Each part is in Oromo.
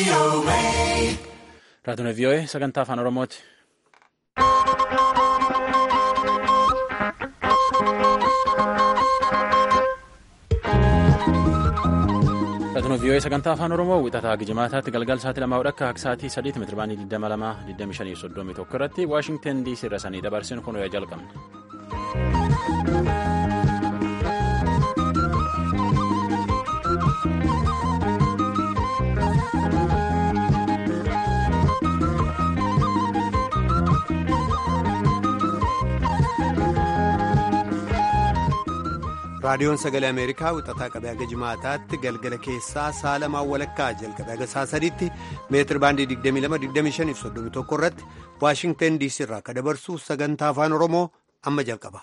Raadiyoo VOA sagantaa afaan Oromooti. Raadiyoo VOA sagantaa afaan Oromoo wixataa Gijimaataatti galgal sa'aatii lamaa hodhakka akka sa'aatii sadiitti meetira baanii 22 25 31 irratti Waashingtan DC irra sanii dabarsinu kun ho'a jalqabna. raadiyoon sagalee ameerikaa wixataa qabee haga jimaataatti galgala keessaa sa'a lamaan walakkaa jalqabee haga sa'a sadiitti meetir baandii 22-25-31 irratti waashingtan diisii irraa akka dabarsu sagantaa afaan oromoo amma jalqaba.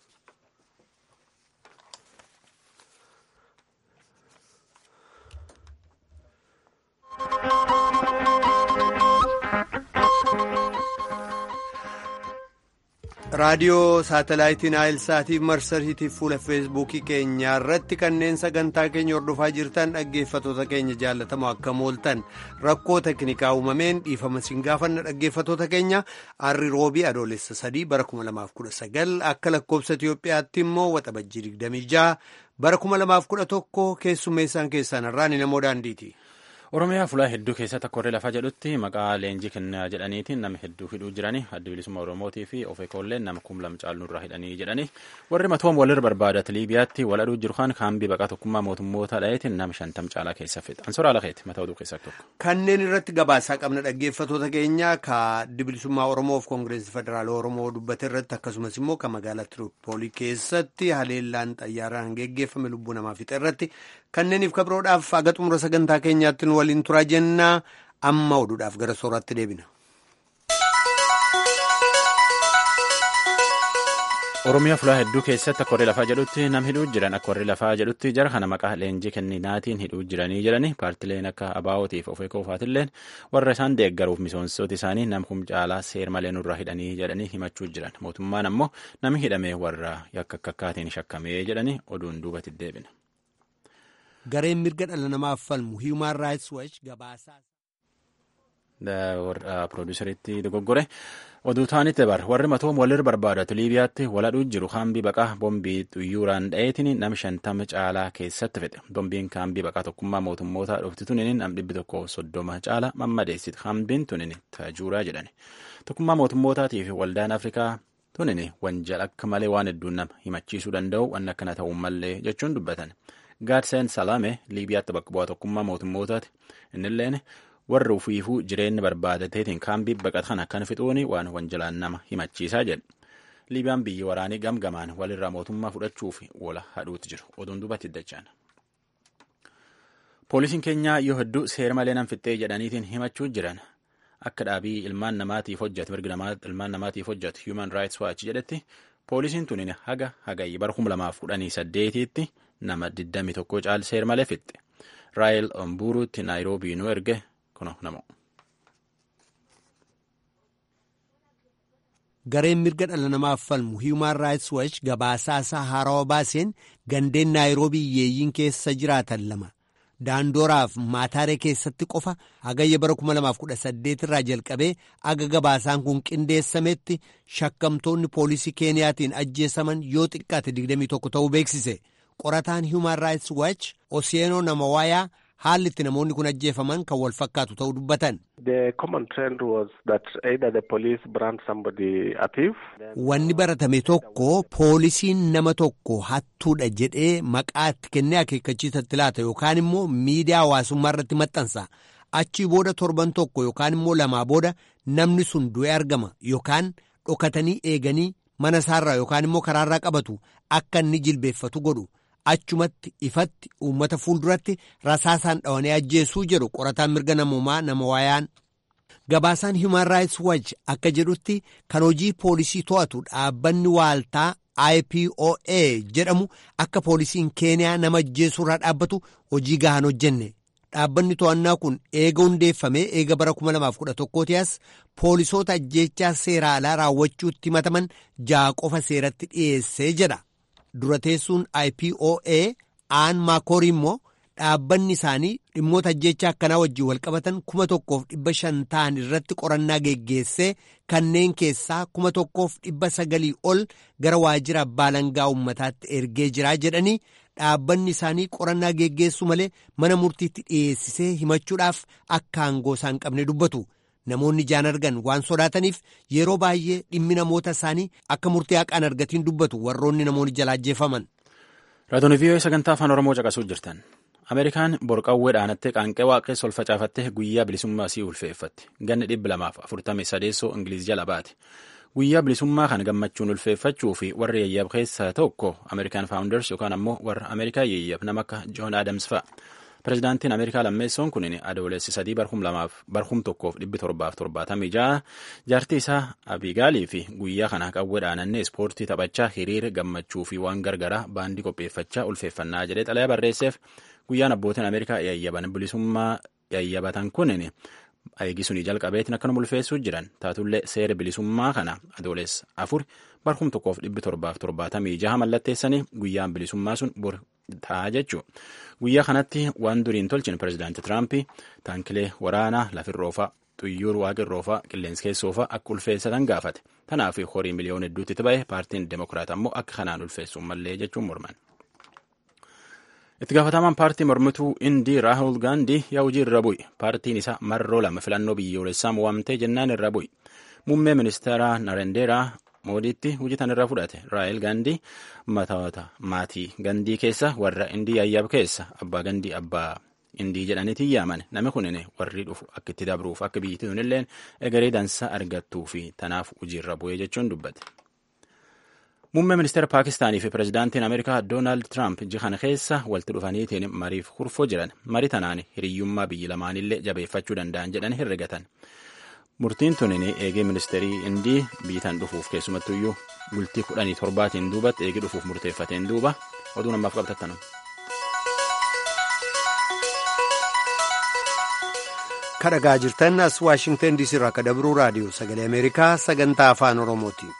raadiyoo saatalaayitiin naayilsaatiif marsariitiif fuula feesbuukii keenyaa irratti kanneen sagantaa keenya hordofaa jirtan dhaggeeffatoota keenya jaallatamoo akka mooltan rakkoo teknikaa uumameen dhiifama siin gaafanna dhaggeeffatoota keenya arri roobii adoolessa sadii bara 2019 akka lakkoobsa itiyoophiyaatti immoo waxabajjii 26 bara 2011 keessummeessaan keessaan irraan namoo daandiiti. Oromiyaa fulaa hedduu keessatti akka warri lafaa jedhutti maqaa leenjii kennaa jedhaniitiin nama hedduu hidhuu jiranii adda bilisummaa Oromootii fi of eekolleen nama kum lama caaluu irraa hidhanii jedhanii warri matoom walirra barbaadat Liibiyaatti wal aduu jiru kan kaambii baqaa tokkummaa mootummoota dhaheetiin nama shantam caalaa keessa fixa. Ansoraa lakeeti mataa oduu keessaa tokko. Kanneen irratti gabaasaa qabna dhaggeeffatoota keenya ka adda bilisummaa Oromoof Koongireesii Federaalaa Oromoo dubbate irratti akkasumas immoo ka magaalaa Tiroopoolii keessatti haleellaan xayyaaraan geggeeffame lubbuu namaa fixe irratti kanneeniif kabroodhaaf aga xumura sagantaa keenyaatti nu waliin turaa jennaa amma oduudhaaf gara sooraatti deebina. Oromiyaa fulaa hedduu keessatti akka warri lafaa jedhutti nam hidhuu jiran akka warri lafaa jedhutti jara kana maqaa leenjii kenninaatiin hidhuu jiranii jedhani paartileen akka abaawootiif of eegoofaatiilleen warra isaan deeggaruuf misoomsitoota isaanii nam kum caalaa seer malee nurraa hidhanii jedhanii himachuu jiran mootummaan ammoo nami hidhamee warra yakka akkakkaatiin shakkamee jedhanii oduun duubatti deebina. gareen mirga dhala namaaf falmu hiimaan raayits waach gabaasaa. Pirooduuseritti dogoggore oduu taanitti dabar warri matoom walirra barbaadatu Liibiyaatti waladhuu jiru kaambii baqaa boombii xuyyuuraan dha'eetiin nam shantama caalaa keessatti fixe boombiin kaambii baqaa tokkummaa mootummoota dhufti tunin nam dhibbi tokko soddoma caalaa mammadeessiti kaambiin tunin taajuuraa jedhani tokkummaa mootummootaatiif waldaan afrikaa tunin wanjal akka malee waan hedduun nama himachiisuu danda'u waan akkana ta'uu malee jechuun dubbatan. Gaadseen Salaame Liibiyaatti bakka bu'aa tokkummaa mootummootaati. Innilleen warri ufiifuu jireenya barbaadateetiin kaambii baqatan akkan fixuuni waan wanjalaan nama himachiisaa jedhe. Liibiyaan biyyi waraanii gamgamaan walirraa mootummaa fudhachuuf wala hadhuutti jiru. Oduun duubatti dachaan. Poolisiin keenyaa yoo hedduu seera malee nam fixxee jedhaniitiin himachuu jiran akka dhaabii ilmaan namaatiif hojjetu mirga ilmaan namaatiif hojjetu Human Rights Watch jedhetti poolisiin tunin haga hagayyi bara 2018tti nama 21 caal seer malee fixxe raayil omburuutti naayiroobii nu erge kuno namo. gareen mirga dhala namaaf falmu hiimaan raayits waach gabaasaasaa haarawaa baaseen gandeen naayiroobii hiyyeeyyiin keessa jiraatan lama daandooraaf maataaree keessatti qofa hagayya bara 2018 irraa jalqabee aga gabaasaan kun qindeessametti shakkamtoonni poolisii keeniyaatiin ajjeesaman yoo xiqqaate 21 ta'uu beeksise. qorataan human rights watch oseenoo nama waayaa haalli itti namoonni kun ajjeefaman kan wal fakkaatu ta'uu dubbatan. Wanni baratame tokko poolisiin nama tokko hattuudha jedhee maqaa itti kennee akeekkachiisatti laata yookaan immoo miidiyaa hawaasummaa irratti maxxansa. Achii booda torban tokko yookaan immoo lamaa booda namni sun du'ee argama yookaan dhokatanii eeganii mana isaarraa yookaan immoo karaarraa qabatu akka inni jilbeeffatu godhu. achumatti ifatti uummata fuulduratti rasaasaan dhawanii ajjeesuu jedhu qorataan mirga namoomaa nama waayaan. Gabaasaan Human Rights Watch akka jedhutti kan hojii poolisii to'atu dhaabbanni waaltaa IPOA jedhamu akka poolisiin Keeniyaa nama ajjeesuurraa dhaabbatu hojii gahaan hojjenne. Dhaabbanni to'annaa kun eega hundeeffamee eega bara 2011 as poolisoota ajjeechaa seera alaa raawwachuutti himataman ja'a qofa seeratti dhiyeessee jedha. dura teessuun IPOA aan maakorii immoo dhaabbanni isaanii dhimmoota ajjeechaa akkanaa wajjin walqabatan kuma tokkoof dhibba shan ta'an irratti qorannaa geggeessee kanneen keessaa kuma tokkoof dhibba sagalii ol gara waajjira abbaa alangaa uummataatti ergee jiraa jedhanii dhaabbanni isaanii qorannaa geggeessu malee mana murtiitti dhiyeessisee himachuudhaaf akka aangoo isaan qabne dubbatu. Namoonni ijaan argan waan sodaataniif yeroo baay'ee dhimmi namoota isaanii akka murtii haqaan argatiin dubbatu warroonni namoonni jala ajjeefaman. Raadiyoo vii'oo sagantaa afaan Oromoo caqasuu jirtan. Ameerikaan borqawwee dhaanattee qaanqee waaqessa ol facaafattee guyyaa bilisummaa isii ulfeeffatti. Ganni dhibba lamaaf afurtamii sadeessoo Ingiliiz jala baate. Guyyaa bilisummaa kana gammachuun ulfeeffachuu fi warri yayyab keessaa tokko Ameerikaan faawunders yookaan ammoo warra Ameerikaa yayyab nama akka Joon Aadams fa'a. Pireezidaantiin Ameerikaa lammeessoon kun adoolessi sadii barhum lamaaf barhum tokkoof dhibbi torbaaf torbaatamii ja'a jaartii isaa Abigaalii fi guyyaa kana qawwee dhaanannee ispoortii taphachaa hiriira gammachuu fi waan gargaraa baandii qopheeffachaa ulfeeffannaa jedhee xalayaa barreesseef guyyaan abbootiin Ameerikaa yayyaban bilisummaa yayyabatan kun eegisuni jalqabeetiin akkanuma ulfeessuu jiran taatullee seera bilisummaa kana adoolessa afur barhum tokkoof dhibbi torbaaf torbaatamii jaha mallatteessanii guyyaan bilisummaa sun bor ta'a jechuudha. Guyyaa kanatti waan duriin tolchin pireezidaantii Tiraampii taankilee waraanaa lafirroofaa xuyyuur waaqirroofaa qilleensa keessoofaa akka ulfeessatan gaafate. Kanaaf horii miliyoona hedduutti itti ba'e paartiin Demokiraat ammoo akka kanaan ulfeessuun mallee jechuun morman. Itti gaafatamaan paartii mormituu Indii Raahul Gaandii yaa hojii irra bu'i. Paartiin isaa marroo lama filannoo biyyoolessaa mo'amtee jennaan irra bu'i. Muummee ministeeraa Narendeeraa moodiitti hojjetan irraa fudhate raayil gandii matoota maatii gandii keessa warra indii ayyaab keessa abbaa gandii abbaa indii jedhaniitiin yaaman namni kunin warri dhufu akka itti dabruuf akka biyyatti tunilleen egeree dansaa argattuu fi tanaaf hojiirra bu'ee jechuun dubbate. Muummee ministeera Paakistaanii fi pireezidaantiin Ameerikaa Doonaald Tiraamp jihan keessa walitti dhufaniitiin mariif hurfoo jiran marii tanaan hiriyyummaa biyyi lamaanillee jabeeffachuu danda'an jedhan herregatan. Murtiin tunin eegee ministeerii Indii biitaan dhufuuf keessumattuyyuu bultii kudhanii torbaatiin duubatti eegee dhufuuf murteeffateen duuba oduu namaaf qabatattanu. Kadhagaa jirtan as Waashingtan DC irraa akka dabruu raadiyoo sagalee Ameerikaa sagantaa afaan Oromooti.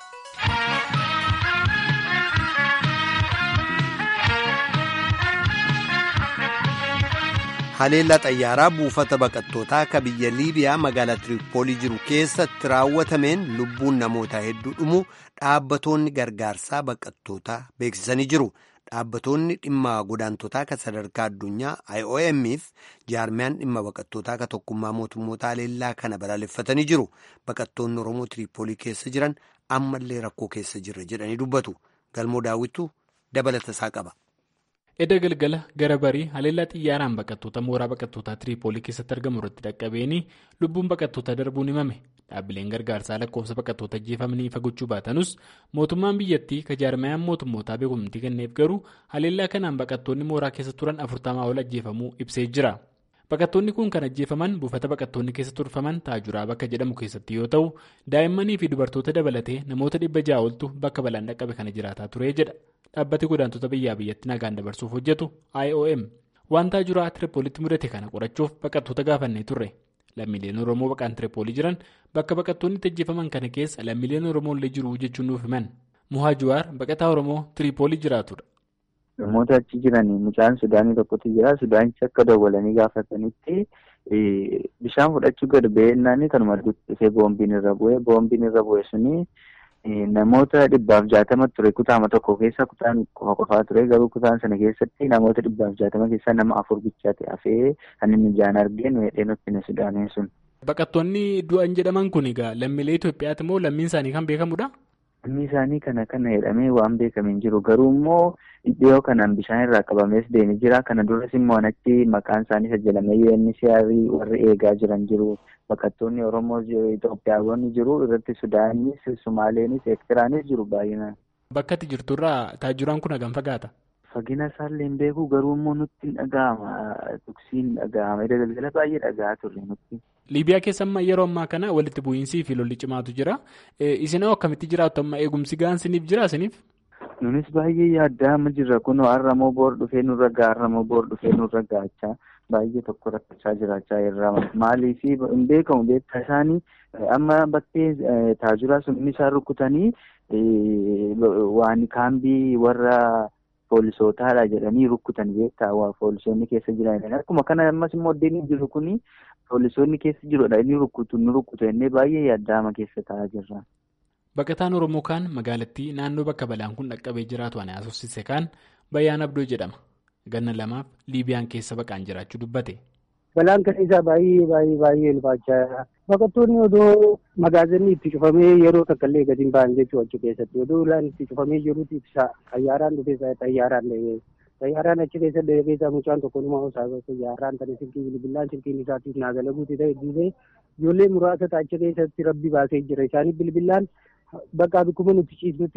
haleellaa xayyaaraa buufata baqattootaa akka biyya liibiyaa magaalaa tiriippoolii jiru keessatti raawwatameen lubbuun namoota hedduu dhumu dhaabbatoonni gargaarsaa baqattootaa beeksisanii jiru dhaabbatoonni dhimma godaantotaa kan sadarkaa addunyaa IOM'if jaarmiyaan dhimma baqattootaa kan tokkummaa mootummoota haleellaa kana balaaleffatanii jiru baqattoonni oromoo tiriippoolii keessa jiran ammallee rakkoo keessa jirra jedhanii dubbatu galmoo daawwittu dabalata isaa qaba. edda galgala gara barii haleellaa xiyyaaraan baqattoota mooraa baqattootaa tiriipoolii keessatti argamu irratti dhaqqabeenii lubbuun baqattootaa darbuun himame dhaabbileen gargaarsaa lakkoofsa baqattoota ajjeefamanii ifa gochuu baatanus mootummaan biyyattii kajaarmayaan mootummootaa beekumtii kenneef garuu haleellaa kanaan baqattoonni mooraa keessa turan afurtamaa ol ajjeefamuu ibsee jira baqattoonni kun kan ajjeefaman buufata baqattoonni keessa turfaman taajuraa bakka jedhamu keessatti yoo ta'u daa'immanii fi dubartoota dabalatee namoota dhibba ja'a oltu bakka balaan dhaqqabe kana jiraataa ture jedha. dhaabbati godaantota biyyaa biyyatti nagaan dabarsuuf hojjetu IOM waan taajuraa tiripoolitti mudate kana qorachuuf baqattoota gaafannee turre lammiileen oromoo baqaan tiripoolii jiran bakka baqattoonni itti ajjeefaman kana keessa lammiileen oromoo illee jiru jechuun nuuf himan muhaa juwaar baqataa oromoo tiripoolii jiraatudha. namoota achi jiran mucaan sudaanii tokkotu jira sudaanichi akka dawwalanii gaafatanitti bishaan fudhachuu gad ba'eennaani kanuma dhufee boombiin irra bu'ee boombiin irra bu'e suni. Namoota dhibbaaf jaatama ture kutaama tokko keessa kutaan qofa qofaa ture garuu kutaan sana keessatti namoota dhibbaaf jaatama keessaa nama afur bichaate hafee kan inni ijaan argeen weedhee nutti sudaanee sun. Baqattoonni du'an jedhaman kun egaa lammiilee Itoophiyaati moo lammiin isaanii kan beekamudha? Lammii isaanii kana kana jedhamee waan beekame hin jiru garuu immoo dhiyoo kanaan bishaan irraa qabamees deemee jira kana duras immoo achi maqaan isaanii sajjalamee UNHCR warri eegaa jiran jiru. Baqattoonni Oromoo Itoophiyaawwan jiru irratti Sudaanis, Sumaaleenis, Eertiraanis jiru baay'inaan. Bakka ati jirturraa taajuraan kun hagam fagaata? Fagina isaallee hin beeku garuu immoo nutti hin dhaga'ama. Tuksiin dhaga'ama. Edda galgala baay'ee dhaga'aa turre nutti. Liibiyaa keessa amma yeroo ammaa kana walitti bu'iinsii fi lolli cimaatu jira. Isin hoo akkamitti jiraattu amma eegumsi gahaan siniif jira siniif? Nunis baay'ee yaaddaa amma jirra kunoo har'amoo boor dhufee nurra ga'a har'amoo boor dhufee nurra ga'achaa. Baay'ee tokko rakkachaa jiraachaa irraa maaliif hin beekamu beektaa isaanii amma bakkee taajuraa sun inni isaan rukutanii waan kaambii warra poolisootaadha jedhanii rukkutan beektaa waa poolisoonni keessa jiran akkuma kana ammas immoo addeen jiru kuni poolisoonni keessa jirudha inni rukkutu inni rukkutu innee baay'ee yaaddaama keessa taa'aa jirra. Baqataan Oromoo kaan magaalattii naannoo bakka balaan kun dhaqqabee jiraatu ani haasofsiise kaan Bayyaan Abdoo jedhama. Ganna lamaaf Liibiyaan keessa baqaan jiraachuu dubbate. Balaan kan isaa baay'ee baay'ee baay'ee ulfaachaa baqattoonni odoo magaazinni itti cufamee yeroo takka illee gadi hin ba'an jechuudha achi keessatti odoo ulaan itti cufamee jirutti ibsa xayyaaraan dhufee xayyaaraan dhahee xayyaaraan achi keessa dhahee keessaa mucaan tokko numa osaa xayyaaraan kan silkii bilbilaan silkiin isaatiif naagala guutee ta'e dhiisee ijoollee muraasa achi keessatti rabbi baasee jira isaanii bilbilaan bakka bikkuma nuti ciisnutti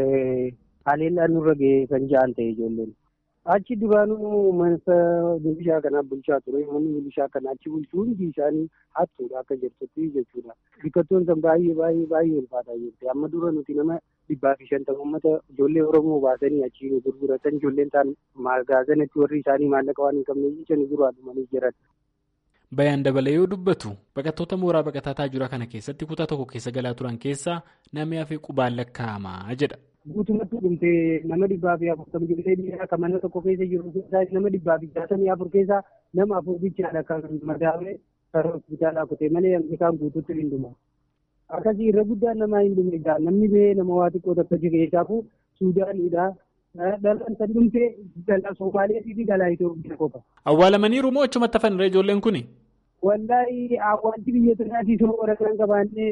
haleellaan nurra ga'ee kan ja'an ta'e ijoolleen. achi duraanuu mansa milishaa kanaa bulchaa ture manni milishaa kanaa achi bulchuu hundi isaanii hattuudha akka jirtutti jechuudha. Biqiltoon san baay'ee baay'ee baay'ee ulfaataa jirti. Amma dura nuti nama dhibbaa fi shantama uummata ijoollee Oromoo baasanii achi gurguratan ijoolleen ta'an magaazanatti warri isaanii maallaqa waan hin qabne jechan dura dhumanii jiran. Bayaan dabalee yoo dubbatu baqattoota mooraa baqataa taajura kana keessatti kutaa tokko keessa galaa turan keessaa namni hafee qubaan lakkaa'amaa jedha. guutumatti dhumtee nama dhibbaa fi afurtama ijoollee dhiiraa kan mana tokko keessa jiru keessaa nama dhibbaa fi jaatamii afur keessaa nama afur bichaadha kan madaawee karaa hospitaalaa kutee malee isaan guutuutti hin dhumu. Akkasii irra guddaan namaa hin dhume egaa namni ba'ee nama waa xiqqoo takka keessaafu Suudaaniidha. Dhalaan san dhumtee dhalaa Somaaliyaa fi dhalaa Itoophiyaa qofa. Awwaalamaniiru moo achumatti hafan irra ijoolleen kuni? Wallaahi awwaalchi biyya sanaatii soo waraqaan qabaannee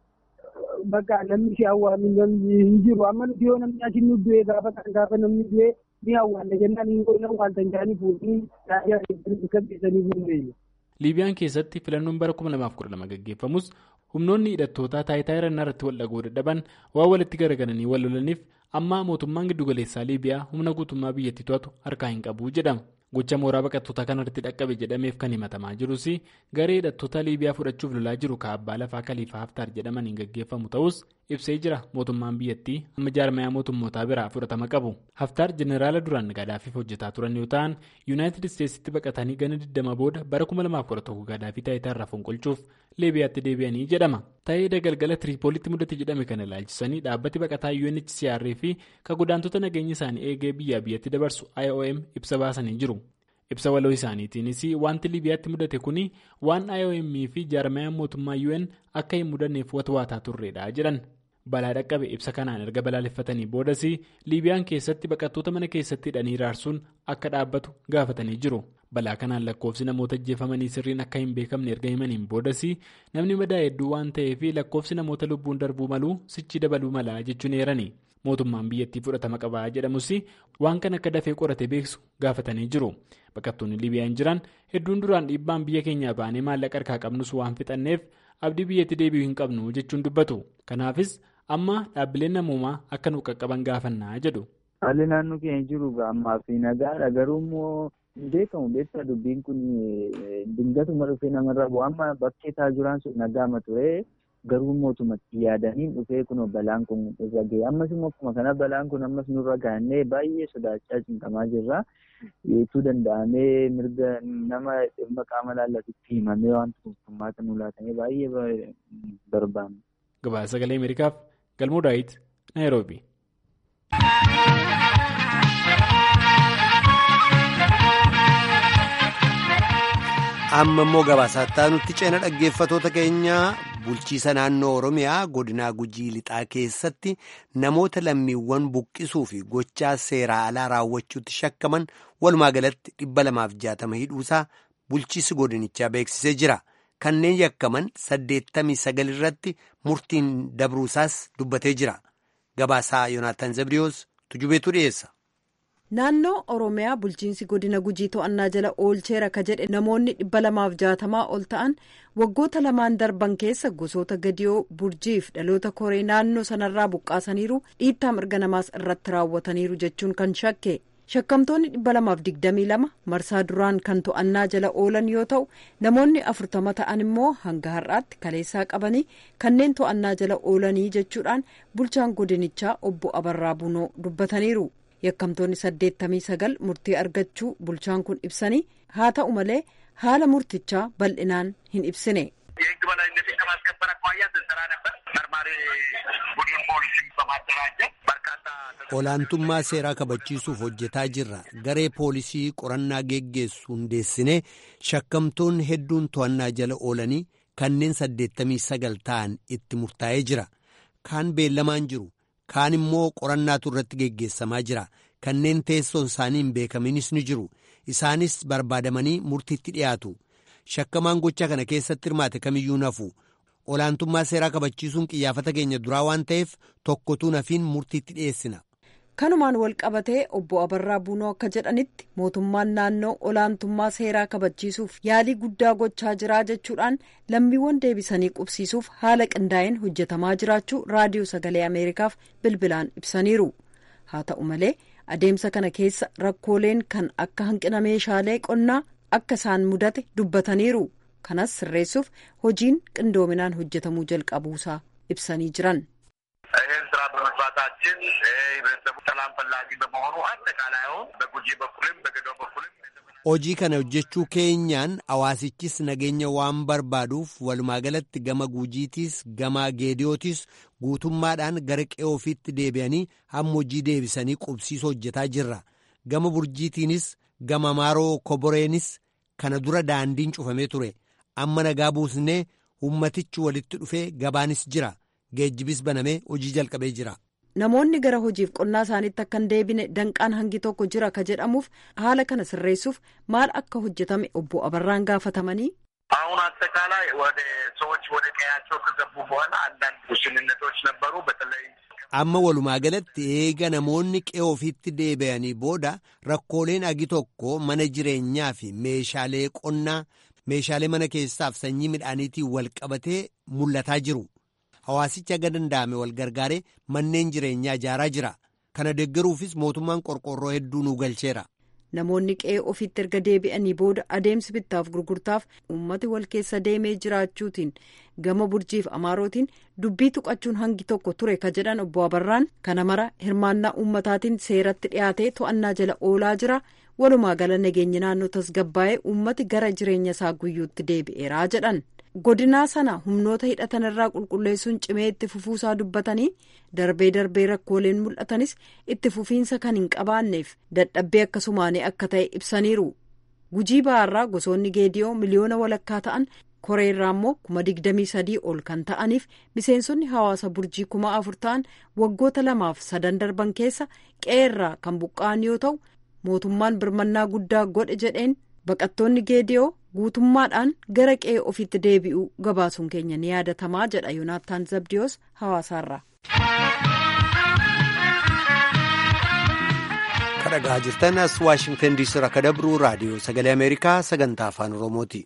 bakka namni si awwaalu namni hin jiru amma nuti yoo namni asin nu du'e gaafa kan gaafa namni du'e ni awwaalla jennaan hin goone awwaaltan jaanii fuudhanii raajaa kan keessanii fuudhanii. Liibiyaan keessatti filannoon bara 2012 gaggeeffamus humnoonni hidhattootaa taayitaa irannaa irratti wal dhagoo dadhaban waan walitti garagalanii wal lolaniif amma mootummaan giddugaleessaa Liibiyaa humna guutummaa biyyattii to'atu harkaa hin qabu jedhama. Gocha mooraa baqattoota kanarratti dhaqqabe jedhameef kan himatamaa jirus garee hidhattoota Liibiyaa fudhachuuf lolaa jiru kaabbaa lafaa Kaliifaa Haftaar jedhamaniin gaggeeffamu ta'us ibsee jira mootummaan biyyattii amma jaarmayaa mootummootaa biraa fudhatama qabu. Haftaar jeneraala duraan Gadaafiif hojjetaa turan yoo ta'an yuunaayitid isteetsitti baqatanii gana 20 booda bara 2011 Gadaafii taayitaa irraa fonqolchuuf Liibiyaatti deebi'anii jedhama. Ta'ee galgala Tiriipoolitti mudate jedhame kana ilaalchisanii dhaabbati baqataa UNHCR fi kan godaantota nageenya isaanii eegee biyyaa biyyatti dabarsu IOM ibsa baasanii jiru. Ibsa waloo isaaniitiinis wanti Liibiyaatti mudate kuni waan IOM fi jaarmayaan mootummaa UN akka hin mudanneef watwaataa turredha jedhan. Balaa dhaqqabe ibsa kanaan erga balaaleffatanii boodas Liibiyaan keessatti baqattoota mana keessatti hidhanii raarsuun akka dhaabbatu gaafatanii jiru. Balaa kanaan lakkoofsi namoota ajjeefamanii sirriin akka hin beekamne erga himaniin boodas namni madaa hedduu waan ta'eef lakkoofsi namoota lubbuun darbuu maluu sichi dabaluu mala jechuun eerani. Mootummaan biyyattii fudhatama qabaa jedhamus waan kan akka dafee qorate beeksu gaafatanii jiru. Baqattoonni Liibiyaan jiran hedduun duraan dhiibbaan biyya keenyaa baanee maallaqa harkaa qabnus waan fixanneef abdii biyyatti deebi'uu hin qabnu jechuun dubbatu. Kanaafis amma dhaabbileen namoomaa akka nu qaqqaban gaafannaa jedhu. Haalli naannoo keenya jiru ammaa fi nagaadha garuu immoo hin beekamu beektaa dubbiin kun dingatuma dhufee namarra bu'u amma bakkee taajuraan sun nagaama ture. Garuu mootummaatti yaadaniin dhufee kun balaan kun irra ga'e ammas immoo akkuma kana balaan kun ammas nurra gaannee baay'ee sodaachaa cinqamaa jirra. Yeetuu danda'amee mirga nama dhimma qaama laallatutti himamee waan furmaata nu laatamee baay'ee barbaanna. Gabaasa sagalee Ameerikaaf Galmoo Daawit Naayiroobi. amma immoo gabaasaa nutti ceena dhaggeeffatoota keenya bulchiisa naannoo oromiyaa godinaa gujii lixaa keessatti namoota lammiiwwan buqqisuu fi gochaa seeraa alaa raawwachuutti shakkaman walumaa galatti dhibba lamaaf jaatama hidhuusaa bulchiisi godinichaa beeksisee jira kanneen yakkaman saddeettamii sagal irratti murtiin dabruusaas dubbatee jira gabaasaa yoonaataan zabriyoos tujubeetu dhiyeessa. naannoo oromiyaa bulchiinsi godina gujii to'annaa jala oolcheera ka jedhe namoonni dhibba lamaaf jaatamaa ol ta'an waggoota lamaan darban keessa gosoota gadiyoo burjiif dhaloota koree naannoo sanarraa buqqaasaniiru dhiittaa mirga namaas irratti raawwataniiru jechuun kan shakke shakkamtoonni dhibba lamaaf digdamii lama marsaa duraan kan to'annaa jala oolan yoo ta'u namoonni afurtama ta'an immoo hanga har'aatti kaleessaa qabanii kanneen to'annaa jala oolanii jechuudhaan bulchaan godinichaa obbo abarraa bunoo dubbataniiru. yakkamtoonni saddeettamii sagal murtii argachuu bulchaan kun ibsanii haa ta'u malee haala murtichaa bal'inaan hin ibsine. የህግ በላይነትን ከማስከበር አኳያ ስንሰራ ነበር። መርማሪ ቡድን ፖሊሲን በማደራጀት በርካታ olaantummaa seeraa kabachiisuuf hojjetaa jirra garee poolisii qorannaa geggeessu hundeessinee shakkamtoonni hedduun to'annaa jala oolanii kanneen saddeettamii sagal ta'an itti murtaa'ee jira kaan beellamaan jiru kaan immoo qorannaatu irratti geggeessamaa jira kanneen teessoon isaanii hin beekaminis ni jiru isaanis barbaadamanii murtiitti dhiyaatu shakkamaan gochaa kana keessatti hirmaate kamiyyuu nafu olaantummaa seeraa kabachiisuun qiyyaafata keenya duraa waan ta'eef tokkotuu nafiin murtiitti dhiyeessina. kanumaan wal qabatee obbo Abarraa Buunoo akka jedhanitti mootummaan naannoo olaantummaa seeraa kabachiisuuf yaalii guddaa gochaa jira jechuudhaan lammiiwwan deebisanii qubsiisuuf haala qindaa'een hojjetamaa jiraachuu raadiyoo sagalee ameerikaaf bilbilaan ibsaniiru haa ta'u malee adeemsa kana keessa rakkooleen kan akka hanqina meeshaalee qonnaa akka isaan mudate dubbataniiru kanas sirreessuuf hojiin qindoominaan hojjetamuu jalqabuusaa ibsanii jiran. ይህን ስራ በመስራታችን ህብረተሰቡ ሰላም ፈላጊ በመሆኑ አጠቃላይ አሁን በጉጂ በኩልም በገዶ በኩልም hojii kana hojjechuu keenyaan hawaasichis nageenya waan barbaaduuf walumaa galatti gama guujiitiis gama geediyootis guutummaadhaan gara qe'ee ofiitti deebi'anii hamma hojii deebisanii qubsiisuu hojjetaa jirra gama burjiitiinis gama maaroo koboreenis kana dura daandiin cufamee ture amma nagaa buusnee ummatichi walitti dhufee gabaanis jira geejjibis banamee hojii jalqabee jira. namoonni gara hojiif qonnaa isaaniitti akka hin deebine danqaan hangi tokko jira ka jedhamuuf haala kana sirreessuuf maal akka hojjetame obbo Abarraan gaafatamanii. አሁን አጠቃላይ ወደ ሰዎች ወደ ቀያቸው ከገቡ በኋላ አንዳንድ ውስንነቶች ነበሩ። በተለይ amma walumaa galatti eega namoonni qe'ee ofiitti deebi'anii booda rakkooleen agi tokko mana jireenyaa fi meeshaalee qonnaa meeshaalee mana keessaaf sanyii midhaaniitiin wal qabatee mul'ataa jiru. Hawaasichi aga danda'ame wal gargaaree manneen jireenyaa ijaaraa jira. Kana deeggaruufis mootummaan qorqorroo hedduu nu galcheera. Namoonni qe'ee ofiitti erga deebi'anii booda adeemsi bittaaf gurgurtaaf uummati wal keessa deemee jiraachuutiin gama burjiif amaarootiin dubbii tuqachuun hangi tokko ture ka jedhan obbo Abarraan kana mara hirmaannaa uummataatiin seeratti dhiyaatee to'annaa jala oolaa jira. Walumaa gala nageenyi naannoo tasgabbaa'ee uummati gara jireenya isaa guyyuutti deebi'eeraa jedhan. godinaa sana humnoota hidhatan irraa qulqulleessuun cimee itti fufuusaa dubbatanii darbee darbee rakkooleen mul'atanis itti fufiinsa kan hin qabaanneef dadhabbee akkasumaanii akka ta'e ibsaniiru gujii ba'aarraa gosoonni geediyoo miliyoona walakkaa ta'an koreerraa immoo kuma digdamii sadii ol kan ta'aniif miseensonni hawaasa burjii kuma afur ta'an waggoota lamaaf sadan darban keessa qe'eerraa kan buqqa'an yoo ta'u mootummaan birmannaa guddaa godhe jedheen baqattoonni geediyoo guutummaadhaan gara qe'ee ofiitti deebi'uu gabaasuun keenya ni yaadatamaa jedha yoonaataan zabdiyoos hawaasaarraa. kadhagaa jirtan as waashingtan diisii irraa akka dabruu raadiyoo sagalee ameerikaa sagantaa afaan oromooti.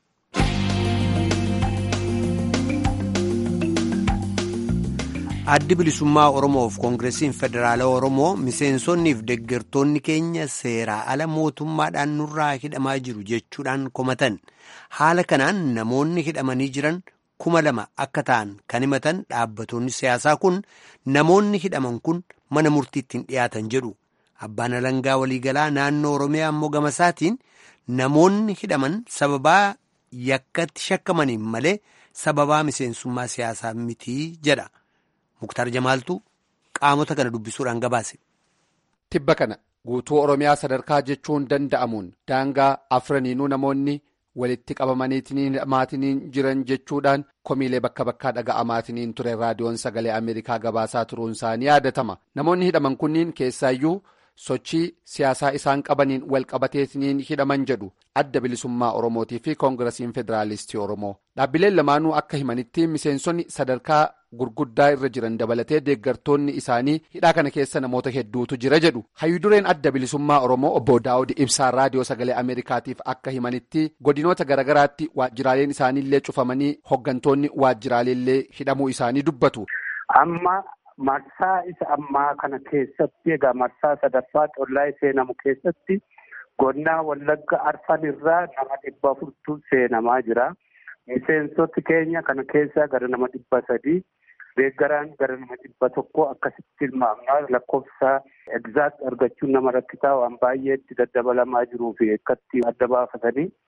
addi bilisummaa oromoof koongireesiin federaalaa oromoo miseensonniif deeggartoonni keenya seeraa ala mootummaadhaan nurraa hidhamaa jiru jechuudhaan komatan haala kanaan namoonni hidhamanii jiran kuma lama akka ta'an kan himatan dhaabbattoonni siyaasaa kun namoonni hidhaman kun mana murtiitti hin dhiyaatan jedhu abbaan alangaa waliigalaa naannoo oromiyaa ammoo gama isaatiin namoonni hidhaman sababaa yakkatti shakkamaniin malee sababaa miseensummaa siyaasaa mitii jedha. Muktaar Jamaaltu qaamota kana dubbisuudhaan gabaase. Tibba kana guutuu Oromiyaa sadarkaa jechuun danda'amuun daangaa afraniinuu namoonni walitti qabamaniitiin hidhamaatiniin jiran jechuudhaan komiilee bakka bakkaa dhaga'amaatiniin ture raadiyoon sagalee Ameerikaa gabaasaa turuun isaanii yaadatama. Namoonni hidhaman kunniin keessaayyuu sochii siyaasaa isaan qabaniin wal qabateetiniin hidhaman jedhu adda bilisummaa Oromootii fi koongirasiin federaalistii Oromoo. Dhaabbileen lamaanuu akka himanitti miseensonni sadarkaa gurguddaa irra jiran dabalatee deeggartoonni isaanii hidhaa kana keessa namoota hedduutu jira jedhu hayyudureen adda bilisummaa oromoo obbo daawud ibsaa raadiyoo sagalee ameerikaatiif akka himanitti godinoota garagaraatti waajjiraaleen isaaniillee cufamanii hoggantoonni waajjiraaleellee hidhamuu isaanii dubbatu. amma marsaa isa ammaa kana keessatti egaa marsaa sadaffaa xollaa seenamu keessatti godinaa wallagga arfan irraa nama dhibba afurtu seenamaa jira. miseensoti keenya kana keessaa gara nama dhibba sadii deeggaraan gara nama dhibba tokko akkasitti ilmaamnaa lakkoofsa egzaakt argachuun nama rakkisaa waan baay'eetti daddabalamaa jiruu fi akkatti adda baafatanii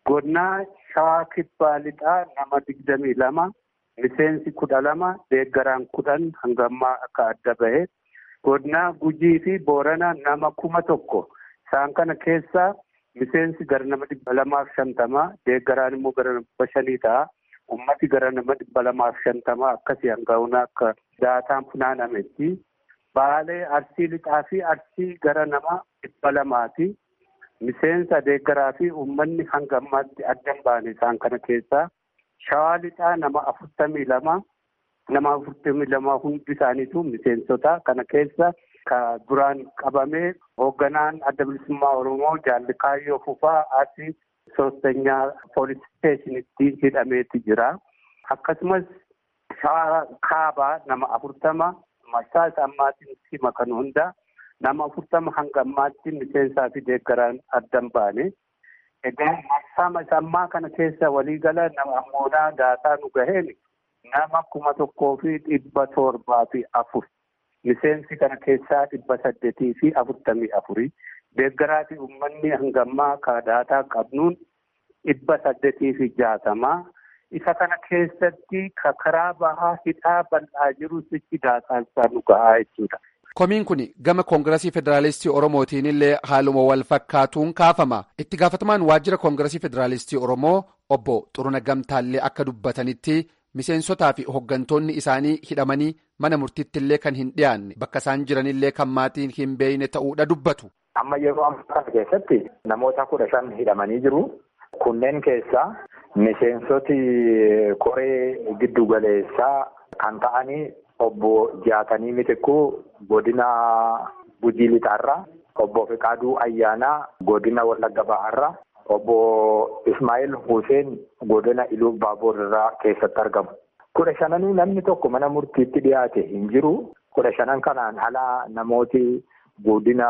Godinaa Shawaa Kibbaa Lixaa nama digdamii lama. Miseensi kudha lama deeggaraan kudhan hangammaa akka adda bahe. Godinaa Gujii fi Booranaa nama kuma tokko. Isaan kana keessaa miseensi gara nama dhibba lamaaf shantamaa deeggaraan immoo gara nama shanii ta'a. Ummati gara nama dhibba lamaaf shantamaa akkasii hanga'uun akka daataan funaanametti. Baalee Arsii Lixaa fi Arsii gara nama dhibba lamaati. Miseensa deeggaraa fi uummanni hanga ammaatti addan baane isaan kana keessaa. Shawaa Lixaa nama afurtamii lama. Nama afurtamii lama hundi isaaniitu miseensota kana keessa ka duraan qabamee hoogganaan adda bilisummaa Oromoo jaalli Kaayyoo Fufaa asii soostanyaa poolis isteeshinitti hidhameeti jira. Akkasumas shawaa kaabaa nama afurtama marsaa isa ammaatiin hima kan hunda nama afurtama hanga ammaatti miseensaa fi deeggaraan addan baane. Egaa marsaa isa ammaa kana keessa waliigala nama ammoodhaa daataa nu gaheen nama kuma tokkoo fi dhibba torbaa fi afur. Miseensi kana keessaa dhibba saddeetii fi afurtamii afurii. Deeggaraa fi uummanni hangammaa ka daataa qabnuun dhibba saddeetii fi jaatamaa. Isa kana keessatti ka karaa bahaa hidhaa bal'aa jiru sichi daataan isaa nu gahaa jechuudha. Komiin kun gama koongiresii federaalistii Oromootiin illee haaluma wal fakkaatuun kaafama. Itti gaafatamaan waajjira koongiresii federaalistii Oromoo obbo Xuruna Gamtaallee akka dubbatanitti miseensotaa fi hooggantoonni isaanii hidhamanii mana murtiitti illee kan hin dhiyaanne bakka isaan jiranillee kan maatiin hin beeyne ta'uudha dubbatu. Amma yeroo ammaa kana keessatti namoota kudha shan hidhamanii jiru. Kunneen keessaa miseensoti koree giddu galeessaa kan ta'anii obbo Jaatanii Mitikkuu godina Gujii Lixaarraa, obbo Fiqaaduu Ayyaanaa godina Wallagga Bahaarraa, obbo Ismaa'il Huseen godina Iluu Baaboorraa keessatti argamu. Kudha shananii namni tokko mana murtiitti dhiyaate hin jiru. Kudha shanan kanaan alaa namooti godina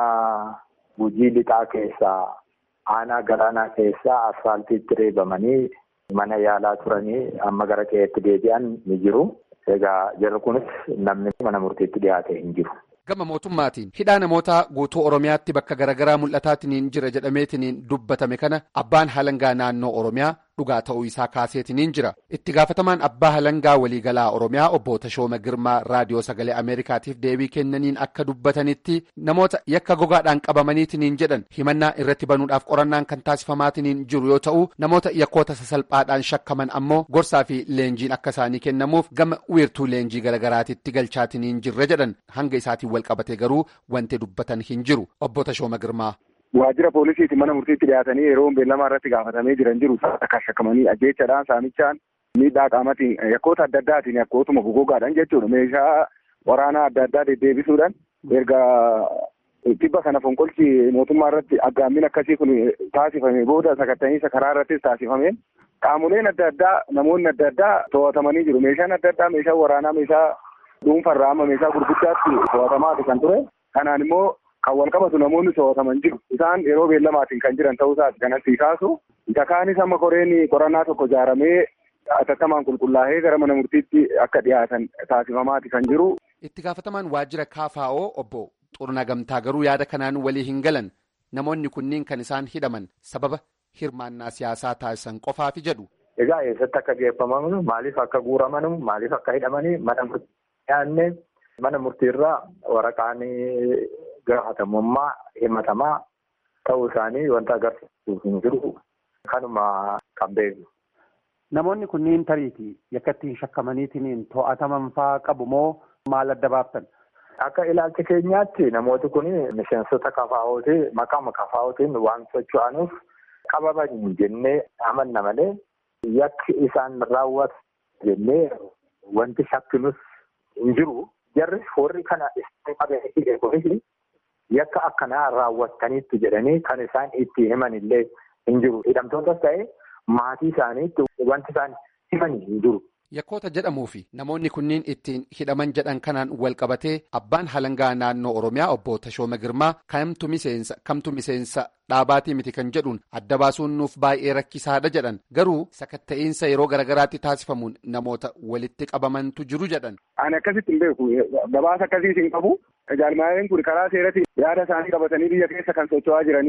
Gujii Lixaa keessaa aanaa galaanaa keessaa asfaaltiitti reebamanii mana yaalaa turanii amma gara qe'eetti deebi'an ni jiru. Egaa jarri kunis namni mana murtiitti dhiyaate hin jiru. Gama mootummaatiin hidhaa namoota guutuu Oromiyaatti bakka garaagaraa mul'ataatiin jira jedhameetiin dubbatame kana abbaan halangaa naannoo Oromiyaa dhugaa ta'uu isaa kaaseetiin jira. Itti gaafatamaan abbaa halangaa waliigalaa Oromiyaa obbo Tashooma Girmaa raadiyoo sagalee Ameerikaatiif deebii kennaniin akka dubbatanitti namoota yakka gogaadhaan qabamaniitiin jedhan himannaa irratti banuudhaaf qorannaan kan taasifamaatiin jiru yoo ta'u namoota yakkoota sasalphaadhaan shakkaman ammoo gorsaa fi leenjiin akka isaanii kennamuuf gama wiirtuu leenjii garaagaraatitti galchaatiin jirra jedhan hanga isaatiin wal qabate garuu wanti dubbatan hin jiru obbo Tashooma Girmaa. Waajjira poolisiiti mana murtiitti dhiyaatanii yeroo beellamaa irratti gaafatamee jiran jiru akka shakkamanii ajjeechadhaan saamichaan miidhaa qaamatiin yakkoota adda addaatiin yakkootuma gogogaadhaan jechuudha meeshaa waraanaa adda addaa deddeebisuudhaan erga tibba kana fonqolchi mootummaa irratti aggaammin akkasii kun taasifame booda sakattaniisa karaa irrattis taasifame qaamoleen adda addaa namoonni adda addaa to'atamanii jiru meeshaan adda addaa meeshaa waraanaa meeshaa dhuunfarraa amma meeshaa gurguddaatti to'atamaati kan ture kanaan immoo kan wal qabatu namoonni to'ataman jiru isaan yeroo beellamaatiin kan jiran ta'uu isaati kanatti kaasu isa kaanis amma koreen qorannaa tokko ijaaramee atattamaan qulqullaa'ee gara mana murtiitti akka dhiyaatan taasifamaati kan jiru. Itti gaafatamaan waajjira KFO obbo Xurna Gamtaa garuu yaada kanaan walii hin galan namoonni kunniin kan isaan hidhaman sababa hirmaannaa siyaasaa taasisan qofaafi jedhu. Egaa eessatti akka geeffaman maaliif akka guuraman maaliif akka hidhamanii mana murtii dhiyaanne mana murtiirraa waraqaan gaafatamummaa himatamaa ta'uu isaanii wanta agarsiisuuf hin jiru kanuma kan beeknu. Namoonni kunniin tariitii yakka ittiin shakkamaniitiin to'ataman fa'aa qabu moo maal adda baaftan? Akka ilaalcha keenyaatti namooti kun miseensota kafaa'ooti maqaama kafaa'ootiin waan socho'anuuf qabaman jennee amanna malee yakki isaan raawwatu jennee wanti shakkinus hin jiru. Jarri warri kana isaan qabeefi yakka akkanaa raawwattaniitti jedhanii kan isaan itti himan illee hin jiru. Hidhamtootas ta'ee maatii isaaniitti wanti isaan himan hin jiru. Yakkoota jedhamuu fi namoonni kunniin ittiin hidhaman jedhan kanaan wal qabatee abbaan halangaa naannoo Oromiyaa obbo Tashooma Girmaa kamtu miseensa kamtu miseensa dhaabaatii miti kan jedhuun adda baasuun nuuf baay'ee rakkisaadha jedhan garuu sakatta'iinsa yeroo garagaraatti taasifamuun namoota walitti qabamantu jiru jedhan. Ani akkasitti hin beeku gabaasa akkasiis hin qabu. Jaalmaaleen kun karaa seeratti yaada isaanii qabatanii biyya keessa kan socho'aa jiranidha.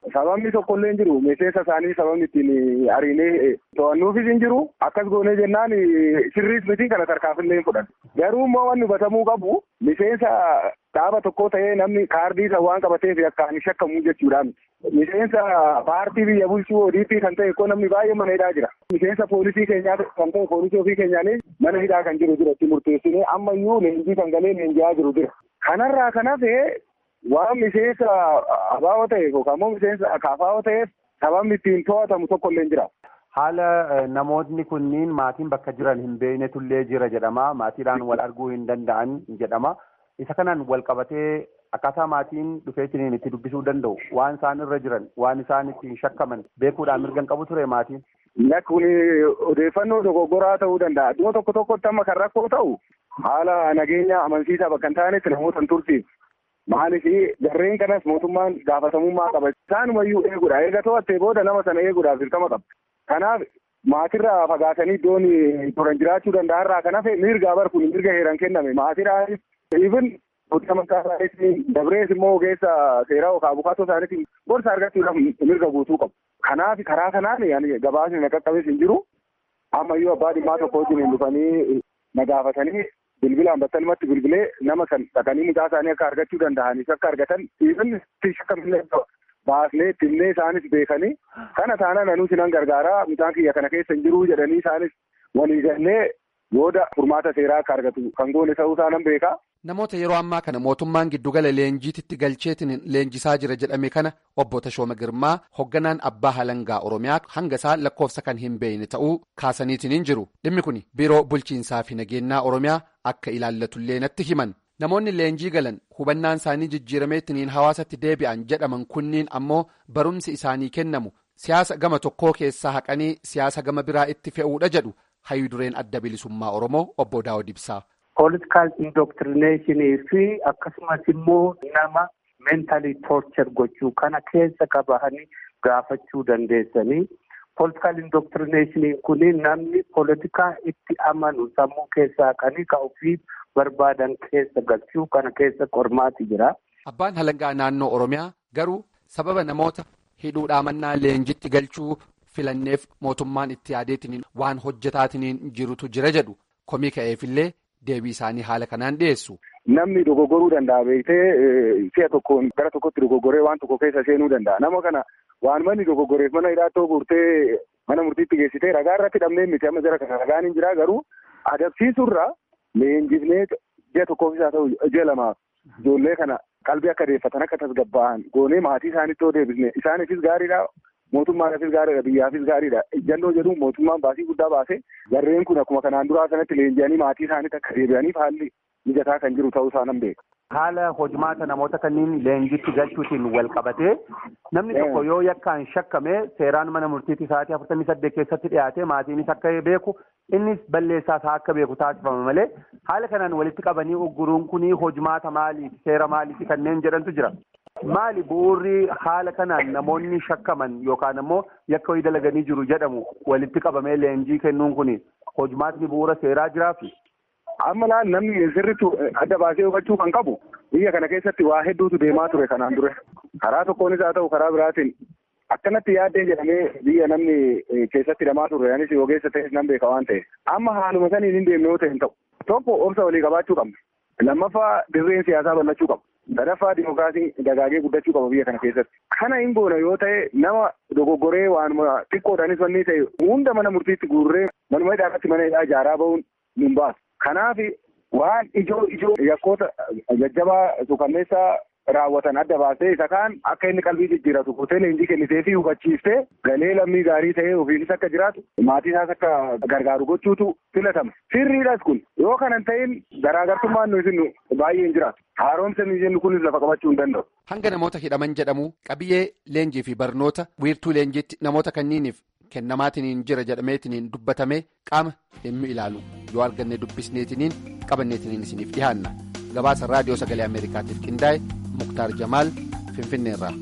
Sababni tokkollee hin jiru miseensa isaanii sababni ittiin ariinee to'annuufis hin jiru akkas goonee jennaan sirriis miti kana tarkaanfillee hin fudhan. Garuu immoo wanni hubatamuu qabu miseensa dhaaba tokko ta'ee namni kaardii isa waan qabateef akkaan shakkamu jechuudha. Miseensa paartii biyya bulchuu ODP kan ta'e ko namni baay'ee mana hidhaa jira. Miseensa poolisii keenyaa kan ta'e poolisii ofii keenyaanis mana hidhaa kan jiru jira itti murteessinee ammayyuu leenjii kan galee leenji'aa jiru jira. Kanarraa kan hafe waan miseensa abaa'oo ta'eef yookaan immoo miseensa kaafaa'oo ta'eef sababni ittiin to'atamu tokko illee jira. Haala namoonni kunniin maatiin bakka jiran hin beeknetullee jira jedhama. Maatiidhaan wal arguu hin danda'an jedhama. Isa kanaan wal qabatee akkaataa maatiin dhufeetiin itti dubbisuu danda'u waan isaan irra jiran waan isaan ittiin shakkaman beekuudhaan mirga qabu ture maatiin. Kun odeeffannoo dogoggoraa ta'uu danda'a. Iddoo tokko tokkotti amma kan rakkoo ta'u haala nageenya amansiisaa bakka hin taanetti namoota hin tursiif. Maaliif jarreen kanas mootummaan gaafatamummaa qaba. Isaanumayyuu eeguudha. Eega to'attee booda nama sana eeguudhaaf dirqama qaba. Kanaaf maatirraa fagaatanii iddoon turan jiraachuu danda'arraa kan hafe mirga bar kun mirga heeran kenname. Maatiraanis even guddina maqaasaanis dabrees immoo ogeessa seeraa yookaan abukaatoo isaaniitiin gorsa argachuudhaaf mirga guutuu qabu. Kanaaf karaa kanaan gabaasni na qaqqabes hin jiru. Ammayyuu abbaa dhimmaa tokko wajjin dhufanii na gaafatanii bilbilaan battalumatti bilbilee nama kan dhaqanii mucaa isaanii akka argachuu danda'anis akka argatan dhiifin shakkamillee baasnee ittinnee isaanis beekanii kana taanaan anuu sinan gargaaraa mucaan kiyya kana keessa hin jiruu jedhanii isaanis walii gallee booda furmaata seeraa akka argatu kan goone ta'uu isaanan beekaa. Namoota yeroo ammaa kana mootummaan giddugala leenjiititti galcheetiin leenjisaa jira jedhame kana obbo Tashooma Girmaa hoogganaan abbaa halangaa Oromiyaa hanga isaa lakkoofsa kan hin beekne ta'uu kaasaniitiin hin jiru. Dhimmi kun biiroo bulchiinsaa fi nageenyaa Oromiyaa akka ilaallatullee natti himan. Namoonni leenjii galan hubannaan isaanii jijjiirameetiin hawaasatti deebi'an jedhaman kunniin ammoo barumsi isaanii kennamu siyaasa gama tokkoo keessaa haqanii siyaasa gama biraa itti fe'uudha jedhu hayyudureen adda bilisummaa Oromoo obbo Daawud Ibsaa. Political indoctrination fi akkasumas immoo nama mentally torture gochuu kana keessa qabahanii gaafachuu dandeessanii political indoctrination kun namni politikaa itti amanu sammuu keessaa haqanii ka ofii barbaadan keessa galchuu kana keessa qormaati jira. Abbaan halangaa naannoo Oromiyaa garuu sababa namoota hidhuudhaa mannaa leenjitti galchuu filanneef mootummaan itti yaadeetiin waan hojjetaatiin jirutu jira jedhu komii ka'eefillee. Deebii isaanii haala kanaan dhiyeessu. Namni dogoggoruu danda'a beektee si'a tokkoon gara tokkotti dogoggoree waan tokko keessa seenuu danda'a. Nama kana waan manni dogoggoreef mana hidhaatoo guurtee mana murtiitti geessitee ragaa irratti hidhamnee miti amma jara kana ragaan hin jiraa garuu adabsiisurra leenjifnee ji'a tokkoof isaa ta'u ji'a lamaaf ijoollee kana qalbii akka deeffatan akka tasgabba'an goonee maatii isaanitti yoo deebisne isaaniifis gaariidha. Mootummaadhaafis gaariidha biyyaafis gaariidha ejjannoo jedhu mootummaan baasii guddaa baase jarreen kun akkuma kanaan duraa sanatti leenji'anii maatii isaaniitti akka deebi'aniif haalli mijataa kan jiru ta'uu isaa nan beeka. Haala hojimaata namoota kanneen leenjitti galchuutiin wal qabatee namni tokko yoo yakkaan shakkame seeraan mana murtiitti sa'aatii afurtamii saddeet keessatti dhiyaate maatiinis akka beeku innis balleessaas akka beeku taasifama malee haala kanaan walitti qabanii ugguruun kun hojimaata maaliiti seera maaliiti kanneen jedhantu jira. Maali bu'uurri haala kanaan namoonni shakkaman yookaan ammoo yakka wayii dalaganii jiru jedhamu walitti qabamee leenjii kennuun kun hojimaatni bu'uura seeraa jiraafi. Amma laal namni sirriitti adda baasee hubachuu kan qabu biyya kana keessatti waa hedduutu deemaa ture kanaan dura. Karaa tokkoonis haa ta'u karaa biraatiin akkanatti yaaddeen jedhamee biyya namni keessatti hidhamaa ture anis ogeessa ta'es nan beeka waan ta'e. Amma haaluma saniin hin deemne yoo ta'e hin ta'u. Tokko obsa walii qabaachuu qabna. Lammaffaa dirreen siyaasaa bal'achuu qaba. sadaffaa dimookiraasiin dagaagee guddachuu qaba biyya kana keessatti. Kana hin goona yoo ta'e nama dogoggoree waanuma xiqqoodhaanis wanni ta'e hunda mana murtiitti guurree manuma hidhaa irratti mana hidhaa ijaaraa bahuun nun baasu. Kanaaf waan ijoo ijoo yakkoota jajjabaa suukanneessaa raawwatan adda baasee isa kaan akka inni qalbii jijjiiratu kutee leenjii kennitee fi hubachiiftee galee lammii gaarii ta'ee ofiinis akka jiraatu maatii isaas akka gargaaru gochuutu filatama. Sirriidhas kun yoo kanan ta'in garaagartummaan nuyi isin baay'ee hin jiraatu. Haaromsa nuyi jennu kunis lafa qabachuu hin danda'u. Hanga namoota hidhaman jedhamu qabiyyee leenjii fi barnoota wiirtuu leenjiitti namoota kanniiniif kennamaatiin jira jedhameetiin dubbatame qaama dhimmi ilaalu yoo arganne dubbisneetiin qabanneetiin isiniif dhiyaanna. Gabaasa raadiyoo sagalee Ameerikaatiif qindaa'e Muktaar Jamaal Finfinneerraa.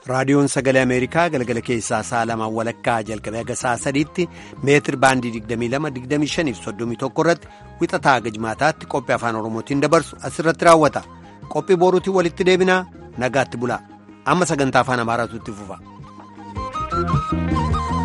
raadiyoon sagalee ameerikaa galgala keessaa sa'a lamaan walakkaa jalqabee haga sa'a sadiitti meetir baandii 22-25-31 irratti wixataa haga jimaataatti qophii afaan oromootiin dabarsu asirratti raawwata qophii boruutiin walitti deebinaa nagaatti bulaa amma sagantaa afaan amaaraatu itti fufa.